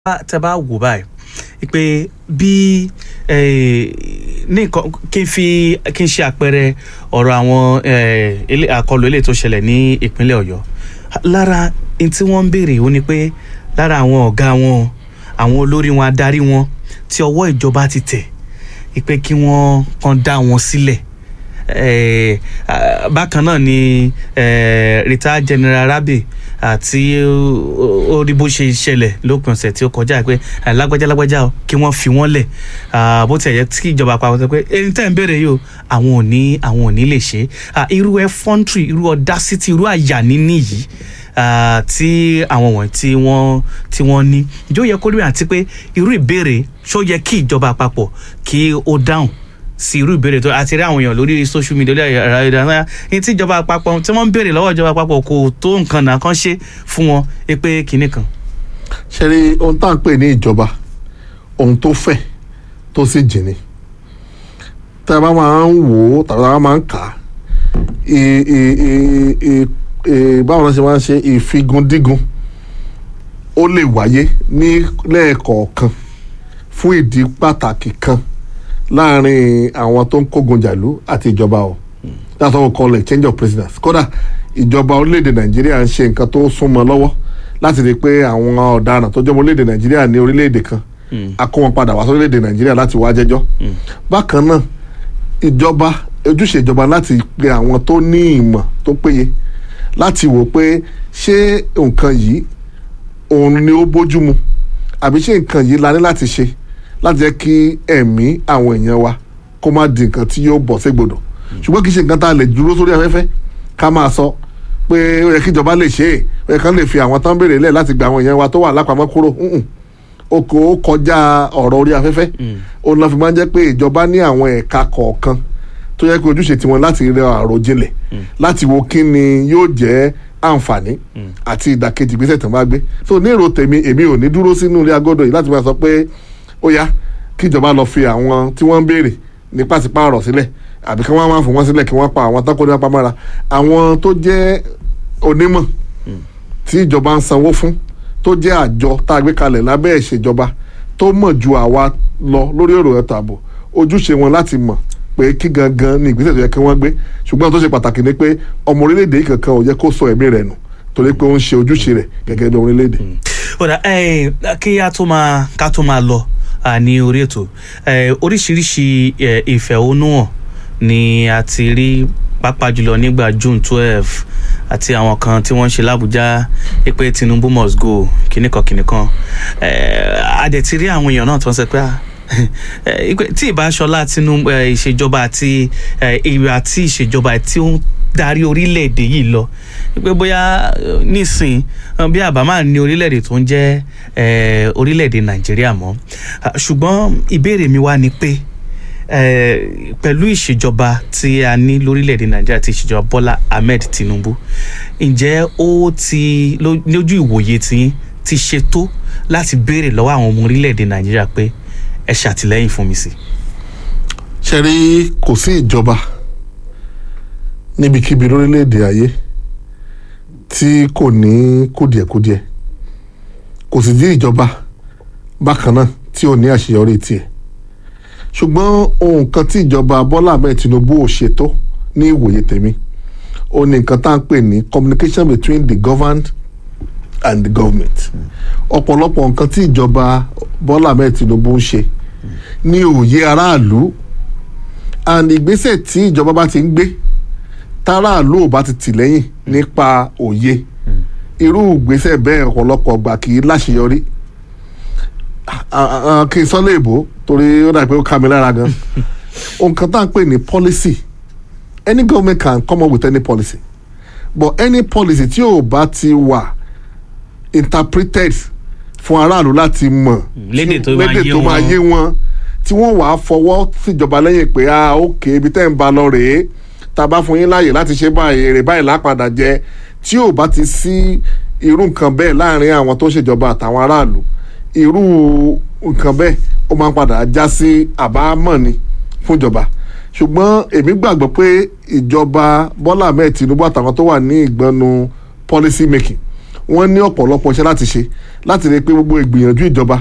tẹ bá wò báyìí pé bí eh, ní nǹkan kí n fi kí n ṣe àpẹẹrẹ ọ̀rọ̀ àwọn eh, ilé- àkọlù eléyìí tó ṣẹlẹ̀ ní ìpínlẹ̀ ọ̀yọ́ lára n tí wọ́n ń béèrè ó ní pé lára àwọn ọ̀gá wọn àwọn olórí wọn adarí wọn tí ọwọ́ ìjọba ti tẹ̀ pé kí wọ́n kàn dá wọn sílẹ̀ eh, ah, bákan náà ni eh, retired general rabi àti ó ó rí bó ṣe ṣẹlẹ̀ lópin ọ̀sẹ̀ tí ó kọjá pé eh, lágbájá lágbájá o kí wọ́n fi wọ́n lẹ̀ Ah, bó tiẹ̀ yẹ kí ìjọba àpapọ̀ sọ pé ẹni tẹ́ ń béèrè yìí o àwọn ò ní àwọn ò ní lè ṣe é Ah, irú effrontery irú audacity irú àyà níní yìí ah, tí àwọn wọ̀nyí tí wọ́n tí wọ́n ní ìjọ yẹ kó rí àti pé irú ìbéèrè ṣó yẹ kí ìjọba àpapọ̀ kí ó dáhùn sí irú ìbéèrè tó àti rí àwọn èèyàn lórí social media lórí ẹ̀rọ ìdáná ní tí ìjọba àpapọ̀ tí wọ́n ń béèrè lọ́wọ́ ìjọba àpapọ̀ kò tó nǹkan náà kan ṣe fún wọn ẹ pé kinní kan. ṣe rí ohun tá à ń pè ní ìjọba ohun tó fẹ̀ tó sì jìnnì tá a bá máa ń wò ó tàbí tá a bá máa ń kà á ì- ì- ì- ì- ì- báwo la ṣe máa ń ṣe ìfigundígun ó lè wáyé ní lẹ́ẹ̀kọ̀ọ̀kan fún ìdí pàtàkì kan láàrin àwọn tó ń kógun jàlú àti ìjọba o that's what we call a change of presidents kódà ìjọba orílẹ̀-èdè nàìjíríà ń ṣe nǹkan tó súnmọ́ lọ́wọ́ láti rí i pé àwọn ọ̀daràn tó jẹ́ ọmọ orílẹ̀-èdè nàìjíríà ní orílẹ̀-èdè kan a kó wọn padà wá sí orílẹ̀-èdè nàìjíríà láti wá jẹ́jọ́ bákan náà ìjọba ojúṣe ìjọba láti pe àwọn tó ní ìmọ̀ tó péye láti wò pé ṣé nǹkan yìí òun ni ó bójúmu àbí ṣé nǹkan yìí la ní láti ṣe láti jẹ́ kí ẹ̀mí àwọn èèyàn wa kó má di nǹkan tí yóò bọ̀ ségbodò ṣùgbọ́n kì í ṣe nǹkan tá a lè dúró sórí afẹ́fẹ́ ká máa sọ pé ó yẹ kí ìjọba lè ṣe é ó yẹ kán lè fi àwọn tán béèrè lẹ̀ láti gba àwọn èèyàn wa tó wà lápamọ́ kúrò Mm-mm. ó kò ó kọjá ọ̀rọ̀ orí afẹ́fẹ́ ó lọ́ fi máa ń jẹ́ pé ìjọba ní àwọn ẹ̀ka kọ̀ọ̀kan tó yẹ kí ojúṣe tiwọn láti rẹ àròjinlẹ̀ láti wo kí ni yóò jẹ́ àǹfààní àti ìdàkejì ìgbésẹ̀ tó ń bá gbé so ní èrò tèmi èmi ò ní dúró sínú ilé agodo yìí láti máa sọ pé ó yá kí ìjọba lọ fi àwọn tí wọ́n ń béèrè ní pàṣípààrọ̀ sílẹ̀ àbí kí wọ́n máa fún wọn sílẹ̀ kí wọ́n pa àwọn tán kó ní apámára àwọn tó jẹ́ onímọ̀ tí ìjọba ń sanwó fún tó jẹ́ àjọ tá a gbé kalẹ̀ lábẹ́ ìṣèjọba tó mọ̀ ju àwa lọ lórí ọ̀rọ̀ ètò ààbò ojúṣe wọn láti mọ̀ pé kí gangan ni ìgbésẹ̀ tó yẹ kí wọ́n gbé ṣùgbọ́n tó ṣe pàtàkì ni pé ọmọ orílẹ̀-èdè yìí kankan ò yẹ kó sọ ẹ̀mí rẹ̀ nù torí pé ó ń ṣe ojúṣe rẹ̀ gẹ́gẹ́ bí orílẹ̀-èdè. ọ̀dà ẹ̀ kí a tó máa ká tó máa lọ à, ní orí ètò ẹ̀, oríṣiríṣi ẹ̀, ìfẹ̀hónúhàn ni a ti rí pàápàá jùlọ nígbà June twelve àti àwọn kan tí wọ́n ń ṣe l'Ábùjá pé Tinubu must go kìnnìkan kìnnìkan ẹ̀, a dẹ̀ ti rí àwọn èèyàn náà tó ń sọ pé ah, ẹ̀, pé tí ìbáṣọlá Tinubu ẹ̀, ìṣèjọba àti ẹ̀, ìwà àti ìṣèjọba tí ó ń darí orílẹ̀-èdè yìí lọ pé bóyá eh, nísìn eh, bí àbámá ní orílẹ̀-èdè tó ń jẹ́ eh, orílẹ̀-èdè nàìjíríà mọ́ Ah, ṣùgbọ́n ìbéèrè mi wá ni pé eh, pẹ̀lú ìṣèjọba tí a ní lórílẹ̀-èdè nàìjíríà ti ìṣèjọba bọ́lá ahmed tinubu ǹjẹ́ ó ti ló- lójú ìwòye tí ti ṣe tó láti béèrè lọ́wọ́ àwọn ọmọ orílẹ̀-èdè nàìjíríà pé ẹ ṣàtìlẹ́yìn fún mi sí. ṣe rí kò sí ìjọba níbikíbi lórílẹ̀‐èdè ayé tí kò ní kùdìẹ̀kudiẹ kò sì sí ìjọba bákan náà tí ò ní àṣeyọrí tiẹ̀ ṣùgbọ́n ohun kan tí ìjọba Bọ́lá Ahmed Tinubu ò ṣètò ní ìwòye tèmi ó ní nǹkan tá à ń pè ní communication between the governed and the government ọ̀pọ̀lọpọ̀ nǹkan tí ìjọba Bọ́lá Ahmed Tinubu ń ṣe ní òye aráàlú and ìgbésẹ̀ tí ìjọba bá ti ń gbé táráàlú ò bá ti tì lẹ́yìn nípa òye irú ìgbésẹ̀ bẹ́ẹ̀ ọ̀pọ̀lọpọ̀ gbà kì í láṣeyọrí Ah, ah, kí n sọ léèbó torí ó dà pé ó ká mi lára gan nǹkan tá à ń pè ní policy any government can come up with any policy but any policy tí ò bá ti wà interpreted fún aráàlú láti mọ̀ lédè tó máa lédè yé tó máa wọn. yé wọn tí wọ́n wàá fọwọ́ síjọba lẹ́yìn pé ah ok ibi tẹ́ ń ba lọ rèé tá a bá fún yín láàyè láti ṣe báyìí èrè báyìí lápadà jẹ tí ò bá ti sí irú nǹkan bẹ́ẹ̀ láàrin àwọn tó ń ṣèjọba àtàwọn aráàlú irú nǹkan bẹ́ẹ̀ ó máa ń padà já sí àbámọ̀ ni fúnjọba ṣùgbọ́n èmi gbàgbọ́ pé ìjọba Bọ́lá Ahmed Tinubu àtàwọn tó wà ní ìgbọ́nu policy making wọ́n ní ọ̀pọ̀lọpọ̀ iṣẹ́ láti ṣe láti rí i pé gbogbo ìgbìyànjú ìjọba